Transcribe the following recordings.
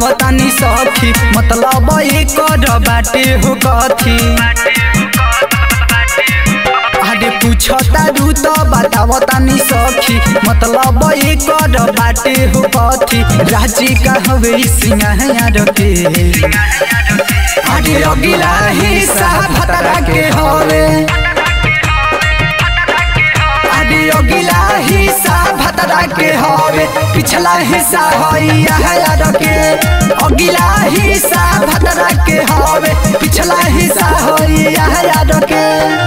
बतावतानी सखी मतलब एकर बाटे हो कथी अरे पूछता रू तो बतावतानी सखी मतलब एकर बाटे हो कथी राजी का हवे सिंगार के अरे अगिला हिस्सा भतरा के हवे अरे अगिला हिस्सा भतरा के हवे पिछला हिस्सा हई यार के अगिला हिस्सा भतरा के हवे पिछला हिस्सा हई यार के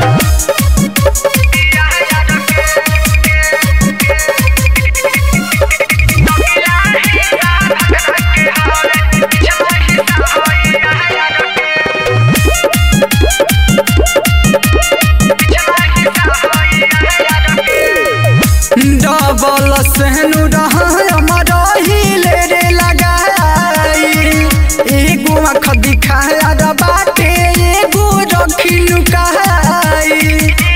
डबल सहनु रही रे लगाई एगो आँख दिखाया द बाटे एगो रखी लुकाई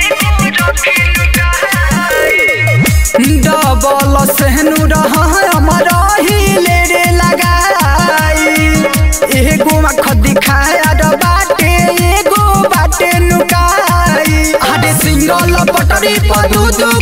डबल सहनु रही रे लगाई एगो आँख दिखाया द बाटे एगो बाटे लुकाई अरे सिंगल पटरी पर दू दू